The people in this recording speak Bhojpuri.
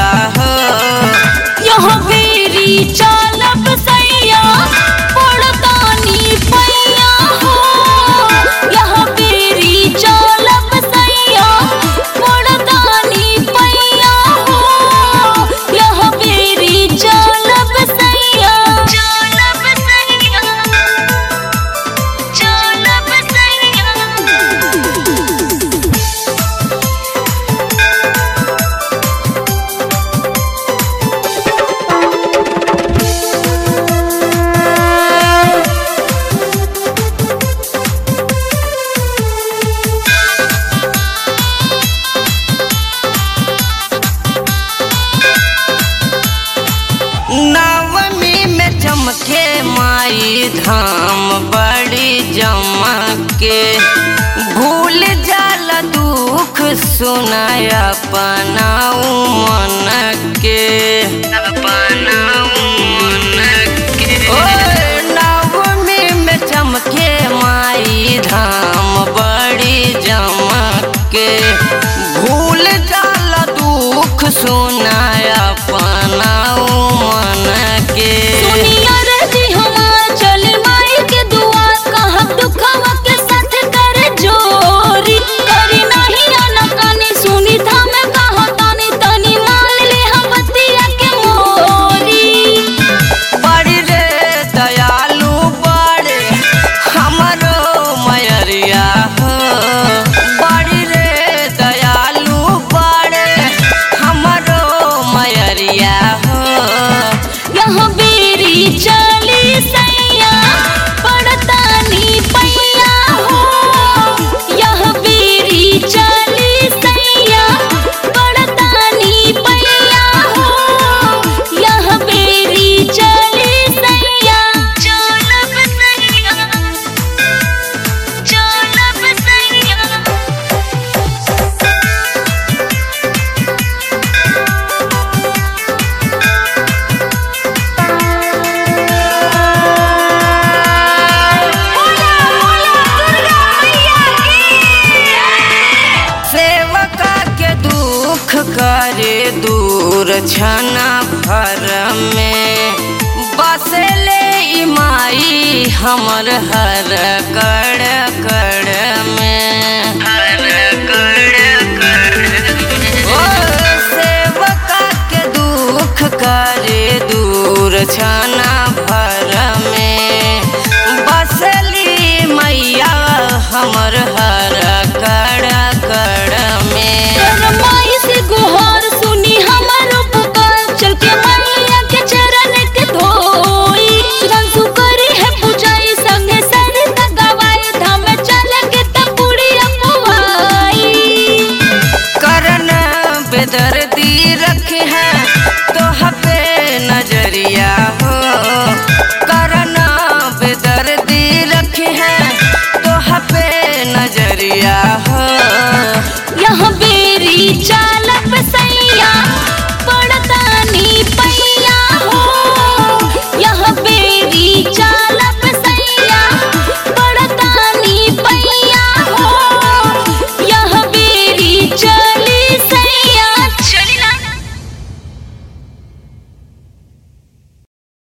मयरिया हो यह बेरी चालब सैया पड़तानी पैया हो यह बेरी चालब सैया पड़तानी पैया हो यह बेरी चालब सैया चालब सैया चालब सैया नवमी में चमके माई धाम बड़ी जमके भूल जाल दुख सुनाय अपनाऊ मन के अपनाऊ मन के ओए नवमी में चमके माई धाम बड़ी जमके भूल जाल दुख सुनाय अपनाऊ मन के दुनिया रे जी हमार चल माई के दुआ कहब दुखवा के साथ कर जोरी करी नहीं आना कानी सुनी था मैं कहा तानी तनी मान ले हम बतिया के मोरी बड़ी रे दयालु बड़े हमरो मयरिया हो बड़ी रे दयालु बड़े हमरो मयरिया हो यहाँ बेरी चली सैया पड़तानी पैया हो यहाँ बेरी चली सैया पड़तानी पैया हो यहाँ बेरी चली सैया चलब सैया चलब सैया सेवका के दुख करे दूर छना भर में बसले ई माई हमर हर कड़ कड़